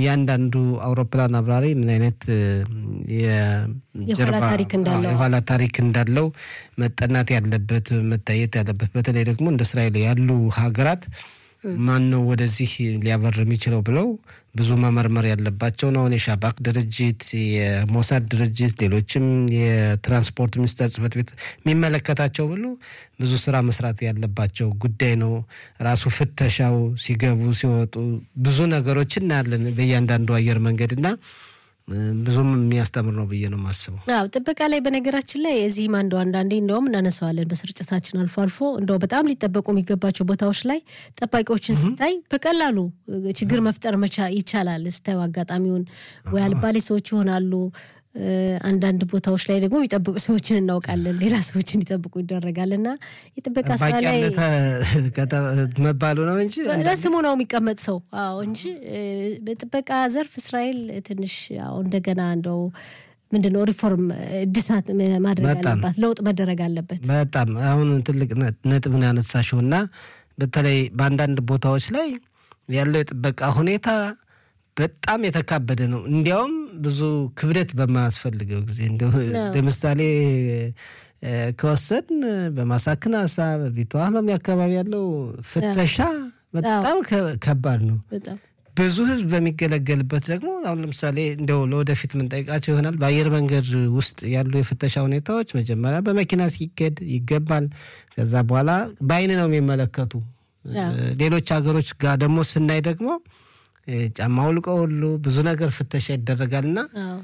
እያንዳንዱ አውሮፕላን አብራሪ ምን አይነት የኋላ ታሪክ እንዳለው የኋላ ታሪክ እንዳለው መጠናት ያለበት መታየት ያለበት በተለይ ደግሞ እንደ እስራኤል ያሉ ሀገራት ማን ነው ወደዚህ ሊያበር የሚችለው ብለው ብዙ መመርመር ያለባቸው ነው። የሻባክ ድርጅት፣ የሞሳድ ድርጅት፣ ሌሎችም የትራንስፖርት ሚኒስቴር ጽሕፈት ቤት የሚመለከታቸው ብሎ ብዙ ስራ መስራት ያለባቸው ጉዳይ ነው። ራሱ ፍተሻው ሲገቡ ሲወጡ ብዙ ነገሮች እናያለን በእያንዳንዱ አየር መንገድ እና ብዙም የሚያስተምር ነው ብዬ ነው የማስበው። አዎ ጥበቃ ላይ በነገራችን ላይ እዚህም አንዱ አንዳንዴ እንደውም እናነሳዋለን በስርጭታችን አልፎ አልፎ እንደው በጣም ሊጠበቁ የሚገባቸው ቦታዎች ላይ ጠባቂዎችን ስታይ በቀላሉ ችግር መፍጠር መቻ ይቻላል። ስታዩ አጋጣሚውን ወይ አልባሌ ሰዎች ይሆናሉ። አንዳንድ ቦታዎች ላይ ደግሞ የሚጠብቁ ሰዎችን እናውቃለን። ሌላ ሰዎች እንዲጠብቁ ይደረጋል እና የጥበቃ ስራ ላይ መባሉ ነው እንጂ ለስሙ ነው የሚቀመጥ ሰው አዎ እንጂ በጥበቃ ዘርፍ እስራኤል ትንሽ ያው እንደገና እንደው ምንድን ነው ሪፎርም እድሳት ማድረግ አለባት፣ ለውጥ መደረግ አለበት። በጣም አሁን ትልቅ ነጥብ ነው ያነሳሽው እና በተለይ በአንዳንድ ቦታዎች ላይ ያለው የጥበቃ ሁኔታ በጣም የተካበደ ነው። እንዲያውም ብዙ ክብደት በማያስፈልገው ጊዜ እንዲሁ ለምሳሌ ከወሰን በማሳክናሳ በቢተዋህሎሚ አካባቢ ያለው ፍተሻ በጣም ከባድ ነው። ብዙ ሕዝብ በሚገለገልበት ደግሞ አሁን ለምሳሌ እንደው ለወደፊት የምንጠይቃቸው ይሆናል። በአየር መንገድ ውስጥ ያሉ የፍተሻ ሁኔታዎች መጀመሪያ በመኪና ሲኬድ ይገባል። ከዛ በኋላ በአይን ነው የሚመለከቱ። ሌሎች ሀገሮች ጋር ደግሞ ስናይ ደግሞ ጫማ አውልቀው ሁሉ ብዙ ነገር ፍተሻ ይደረጋልና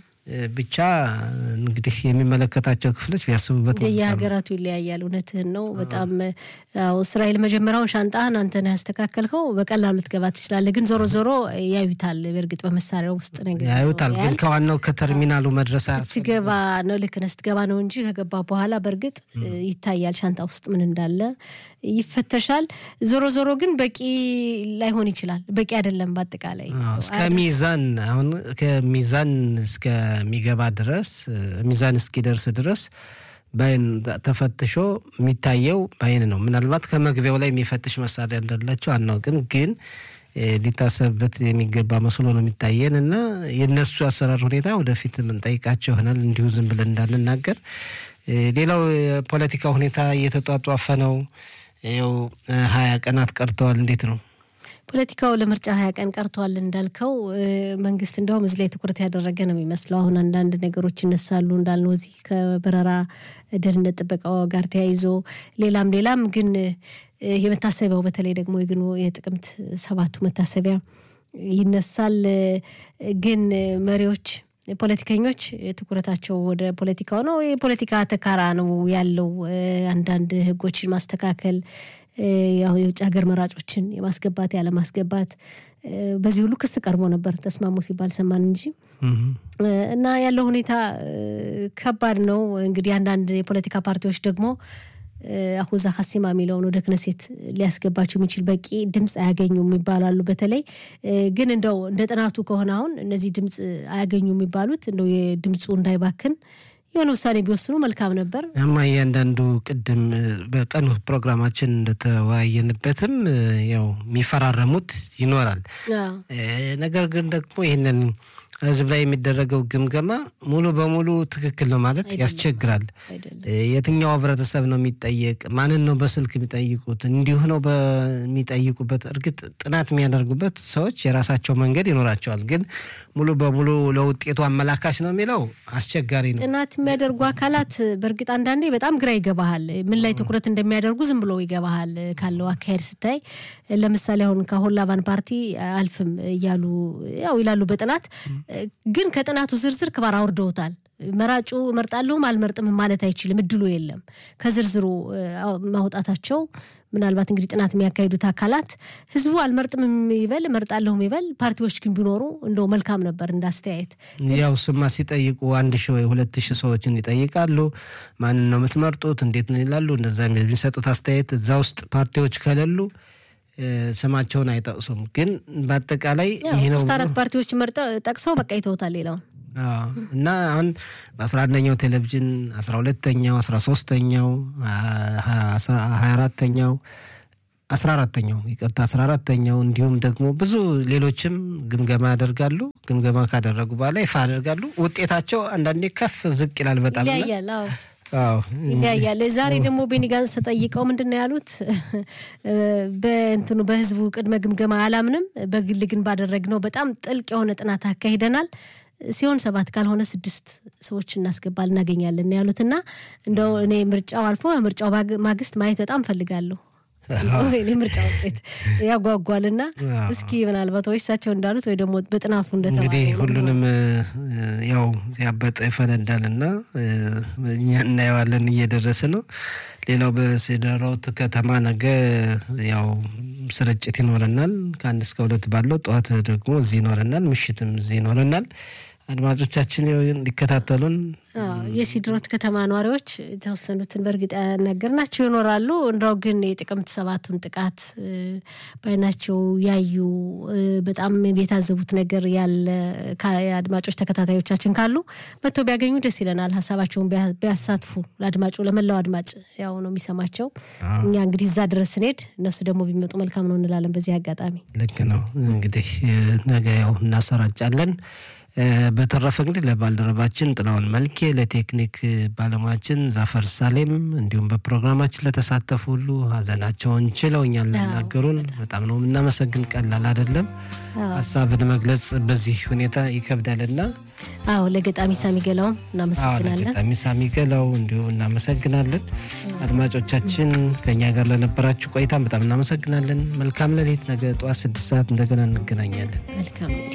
ብቻ እንግዲህ የሚመለከታቸው ክፍሎች ቢያስቡበት። የሀገራቱ ይለያያል። እውነትህን ነው። በጣም እስራኤል መጀመሪያውን ሻንጣህን አንተ ነህ ያስተካከልከው በቀላሉ ልትገባ ትችላለህ። ግን ዞሮ ዞሮ ያዩታል። በእርግጥ በመሳሪያ ውስጥ ነገር ያዩታል። ግን ከዋናው ከተርሚናሉ መድረስ ስትገባ ነው ልክ ነህ ስትገባ ነው እንጂ ከገባ በኋላ በእርግጥ ይታያል ሻንጣ ውስጥ ምን እንዳለ ይፈተሻል። ዞሮ ዞሮ ግን በቂ ላይሆን ይችላል። በቂ አይደለም። በአጠቃላይ እስከ ሚዛን አሁን ከሚዛን እስከሚገባ ድረስ ሚዛን እስኪደርስ ድረስ በአይን ተፈትሾ የሚታየው በአይን ነው። ምናልባት ከመግቢያው ላይ የሚፈትሽ መሳሪያ እንዳላቸው አናውቅም፣ ግን ሊታሰብበት የሚገባ መስሎ ነው የሚታየን እና የእነሱ አሰራር ሁኔታ ወደፊት የምንጠይቃቸው ይሆናል። እንዲሁ ዝም ብለን እንዳንናገር። ሌላው የፖለቲካ ሁኔታ እየተጧጧፈ ነው። ይኸው ሀያ ቀናት ቀርተዋል። እንዴት ነው ፖለቲካው ለምርጫ ሀያ ቀን ቀርቷል እንዳልከው መንግስት እንደውም እዚህ ላይ ትኩረት ያደረገ ነው የሚመስለው። አሁን አንዳንድ ነገሮች ይነሳሉ እንዳልነው እዚህ ከበረራ ደህንነት ጥበቃው ጋር ተያይዞ ሌላም ሌላም ግን የመታሰቢያው በተለይ ደግሞ የግን የጥቅምት ሰባቱ መታሰቢያ ይነሳል። ግን መሪዎች ፖለቲከኞች ትኩረታቸው ወደ ፖለቲካው ነው። የፖለቲካ ተካራ ነው ያለው። አንዳንድ ህጎችን ማስተካከል ያው የውጭ ሀገር መራጮችን የማስገባት ያለማስገባት በዚህ ሁሉ ክስ ቀርቦ ነበር። ተስማሙ ሲባል ሰማን እንጂ እና ያለው ሁኔታ ከባድ ነው። እንግዲህ አንዳንድ የፖለቲካ ፓርቲዎች ደግሞ አሁዛ ሀሲማ የሚለውን ወደ ክነሴት ሊያስገባቸው የሚችል በቂ ድምፅ አያገኙም ይባላሉ። በተለይ ግን እንደው እንደ ጥናቱ ከሆነ አሁን እነዚህ ድምፅ አያገኙ የሚባሉት እንደው የድምፁ እንዳይባክን የሆነ ውሳኔ ቢወስኑ መልካም ነበር። እማ እያንዳንዱ ቅድም በቀኑ ፕሮግራማችን እንደተወያየንበትም ያው የሚፈራረሙት ይኖራል። ነገር ግን ደግሞ ይህንን ህዝብ ላይ የሚደረገው ግምገማ ሙሉ በሙሉ ትክክል ነው ማለት ያስቸግራል። የትኛው ህብረተሰብ ነው የሚጠየቅ? ማንን ነው በስልክ የሚጠይቁት? እንዲሁ ነው በሚጠይቁበት። እርግጥ ጥናት የሚያደርጉበት ሰዎች የራሳቸው መንገድ ይኖራቸዋል። ግን ሙሉ በሙሉ ለውጤቱ አመላካች ነው የሚለው አስቸጋሪ ነው። ጥናት የሚያደርጉ አካላት በእርግጥ አንዳንዴ በጣም ግራ ይገባሃል። ምን ላይ ትኩረት እንደሚያደርጉ ዝም ብሎ ይገባሃል ካለው አካሄድ ስታይ። ለምሳሌ አሁን ከአሁን ላባን ፓርቲ አልፍም እያሉ ያው ይላሉ በጥናት ግን ከጥናቱ ዝርዝር ክባር አውርደውታል። መራጩ እመርጣለሁም አልመርጥም ማለት አይችልም፣ እድሉ የለም። ከዝርዝሩ ማውጣታቸው ምናልባት እንግዲህ ጥናት የሚያካሂዱት አካላት ህዝቡ አልመርጥም ይበል እመርጣለሁም ይበል፣ ፓርቲዎች ግን ቢኖሩ እንደው መልካም ነበር እንዳስተያየት። ያው ስማ ሲጠይቁ አንድ ሺህ ወይ ሁለት ሺህ ሰዎችን ይጠይቃሉ። ማንን ነው የምትመርጡት? እንዴት ነው ይላሉ። እንደዛ የሚሰጡት አስተያየት እዛ ውስጥ ፓርቲዎች ከሌሉ ስማቸውን አይጠቅሱም። ግን በአጠቃላይ ይህ ነው ሶስት አራት ፓርቲዎች መርጠው ጠቅሰው በቃ ይተውታል ሌላውን እና አሁን በአስራ አንደኛው ቴሌቪዥን አስራ ሁለተኛው አስራ ሶስተኛው ሀያ አራተኛው አስራ አራተኛው ይቅርታ አስራ አራተኛው እንዲሁም ደግሞ ብዙ ሌሎችም ግምገማ ያደርጋሉ። ግምገማ ካደረጉ በኋላ ይፋ ያደርጋሉ። ውጤታቸው አንዳንዴ ከፍ ዝቅ ይላል። በጣም ይለያያል። አዎ ይለያያል። ዛሬ ደግሞ ቤኒ ጋንስ ተጠይቀው ምንድን ነው ያሉት? በእንትኑ በህዝቡ ቅድመ ግምገማ አላምንም፣ በግል ግን ባደረግነው በጣም ጥልቅ የሆነ ጥናት አካሂደናል ሲሆን ሰባት ካልሆነ ስድስት ሰዎች እናስገባል እናገኛለን ያሉትና እንደው እኔ ምርጫው አልፎ ምርጫው ማግስት ማየት በጣም ፈልጋለሁ። እኔ ምርጫ ውጤት ያጓጓልና እስኪ ምናልባት ወይ እሳቸው እንዳሉት ወይ ደግሞ በጥናቱ እንደተባለው እንግዲህ ሁሉንም ያው ያበጠ ይፈነዳልና እኛ እናየዋለን እየደረሰ ነው። ሌላው በሴደራውት ከተማ ነገ ያው ስርጭት ይኖረናል። ከአንድ እስከ ሁለት ባለው ጠዋት ደግሞ እዚህ ይኖረናል፣ ምሽትም እዚህ ይኖረናል። አድማጮቻችን እንዲከታተሉን የሲድሮት ከተማ ነዋሪዎች የተወሰኑትን በእርግጥ ያናገርናቸው ይኖራሉ። እንደው ግን የጥቅምት ሰባቱን ጥቃት በዓይናቸው ያዩ በጣም የታዘቡት ነገር ያለ አድማጮች ተከታታዮቻችን ካሉ መጥተው ቢያገኙ ደስ ይለናል። ሀሳባቸውን ቢያሳትፉ ለአድማጩ ለመላው አድማጭ ያው ነው የሚሰማቸው። እኛ እንግዲህ እዛ ድረስ ስንሄድ እነሱ ደግሞ ቢመጡ መልካም ነው እንላለን። በዚህ አጋጣሚ ልክ ነው እንግዲህ ነገ ያው እናሰራጫለን። በተረፈ እንግዲህ ለባልደረባችን ጥላውን መልኬ፣ ለቴክኒክ ባለሙያችን ዛፈር ሳሌም እንዲሁም በፕሮግራማችን ለተሳተፉ ሁሉ ሀዘናቸውን ችለው እኛን ለናገሩን በጣም ነው የምናመሰግን። ቀላል አይደለም ሀሳብን መግለጽ በዚህ ሁኔታ ይከብዳልና አዎ ለገጣሚ ሳሚ ገላውም እናመሰግናለን። ለገጣሚ ሳሚ ገላው እንዲሁም እናመሰግናለን። አድማጮቻችን ከእኛ ጋር ለነበራችሁ ቆይታ በጣም እናመሰግናለን። መልካም ሌሊት። ነገ ጠዋት ስድስት ሰዓት እንደገና እንገናኛለን። መልካም